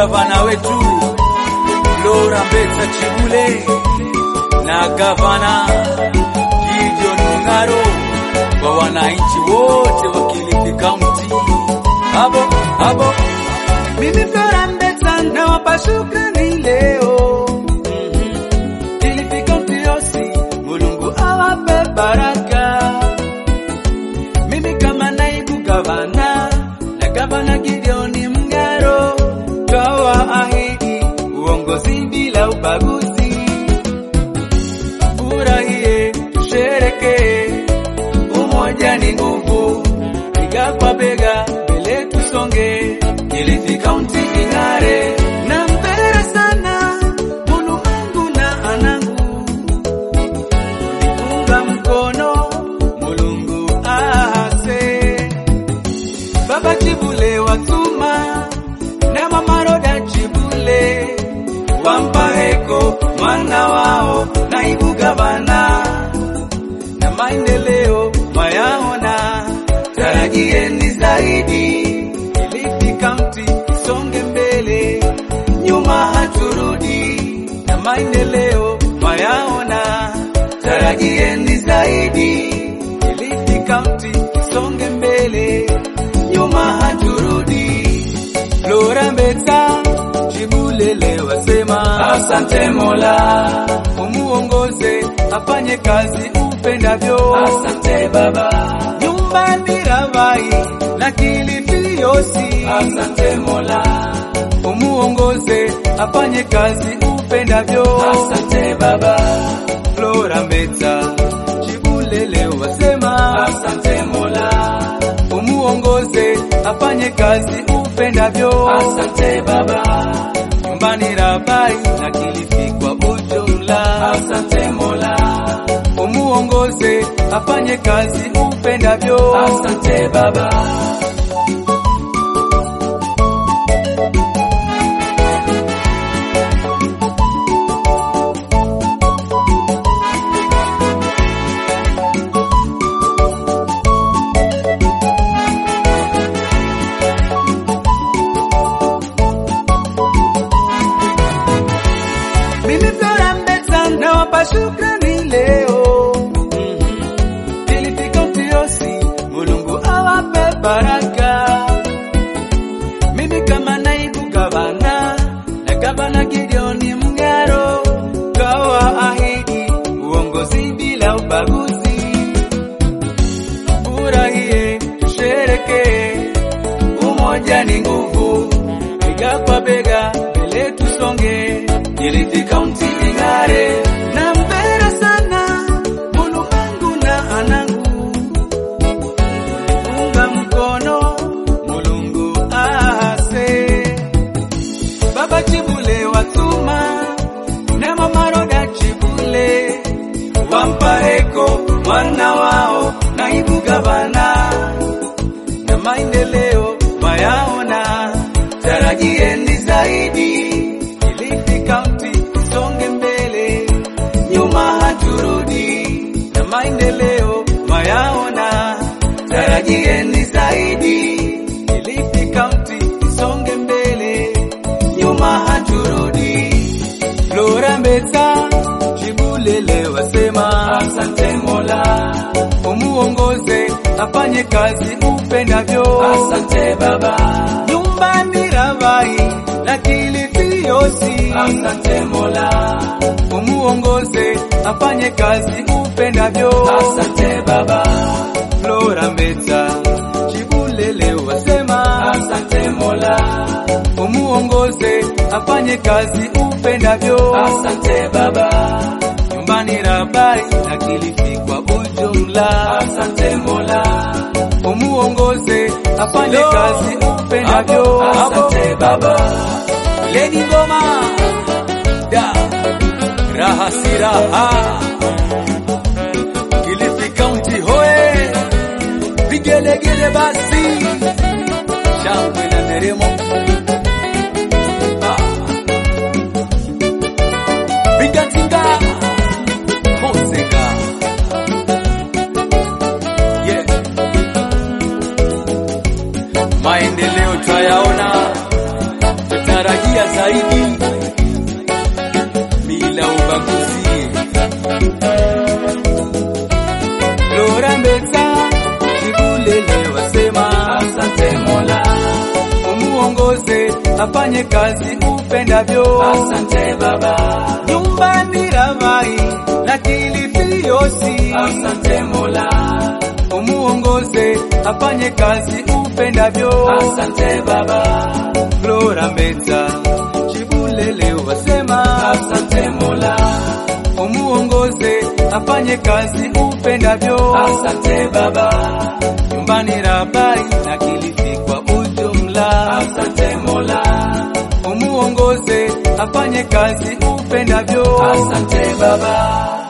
gavana wetu Laura Mbetsa Chibule na gavana Gideon Mung'aro kwa wananchi wote wa Kilifi County. Hapo hapo Mimi Flora Mbetsa nawapa shukrani leo. Kilifi County yosi, Mulungu awape baraka. Mimi kama naibu gavana na gavana Gideon Mung'aro twawaahidi uongozi bila ubaguzi. Furahie, tusherekee, umoja ni nguvu, bega kwa bega, mbele tusonge, Kilifi County ing'are. Nampenda sana Mulungu na anangu, unipunga mkono Mulungu ase Baba Chibule watuma na Mama Roda Chibule wampa heko mwana wao naibu gavana na maendeleo mayaona, tarajieni zaidi. Kilifi County isonge mbele, nyuma haturudi, na maendeleo mayaona, tarajieni zaidi. Kilifi County isonge mbele, nyuma haturudi. Flora Mbetsa Chibulele wasema asante Mola, umuongoze afanye kazi upendavyo. Asante Baba, nyumbani Ravai na Kilifi yosi. Asante Mola, umuongoze afanye kazi upendavyo. Asante Baba, Flora Mbetsa Chibulele wasema asante Mola, umuongoze afanye kazi upendavyo. Asante Baba, nyumbani Rabai na Kilifi kwa ujumla. Asante Mola, umuongoze afanye kazi upendavyo. Asante Baba. Mimi Flora Mbetsa nawapa shukrani leo. Kilifi County yosi, Mulungu awape baraka. Mimi kama naibu gavana na gavana Gideon Mung'aro twawaahidi uongozi bila ubaguzi. Furahie, tusherekee, umoja ni nguvu, bega kwa bega, mbele tusonge, Kilifi County ing'are. Nampenda sana Mulungu na anangu, unifunga mkono Mulungu ase Baba Chibule watuma na Mama Roda Chibule wampa heko mwana wao naibu gavana na maendeleo mayaona, tarajieni zaidi. Kilifi County isonge mbele, nyuma haturudi, na maendeleo mayaona, tarajieni zaidi. Kilifi County isonge mbele, nyuma haturudi. Flora Mbetsa Chibulele wasema asante Mola, umuongoze afanye kazi upendavyo. Asante Baba, nyumbani Ravai na Kilifi yosi. Asante Mola, umuongoze afanye kazi upendavyo. Asante Baba, Flora Mbetsa Chibulele wasema asante Mola, umuongoze afanye kazi upendavyo. Asante Baba, nyumbani Rabai na Kilifi kwa ujumla. Asante Mola, umuongoze afanye kazi upendavyo. Asante Baba, Lady Ngoma da raha si raha, Kilifi County hoe, vigelegele basi, shangwe na nderemo Ah. Bigatinga Moseka yeah. Maendeleo twayaona, tutarajia afanye kazi upendavyo. Asante Baba, Nyumbani Ravai na Kilifi Yosi, asante Mola, umuongoze afanye kazi upendavyo. asante Baba, Flora Mbeta Chibule leo wasema, asante Mola, umuongoze afanye kazi upendavyo. asante Baba, Nyumbani Rabai na Kilifi kwa ujumla, asante Mola, umuongoze afanye kazi upendavyo. asante Baba.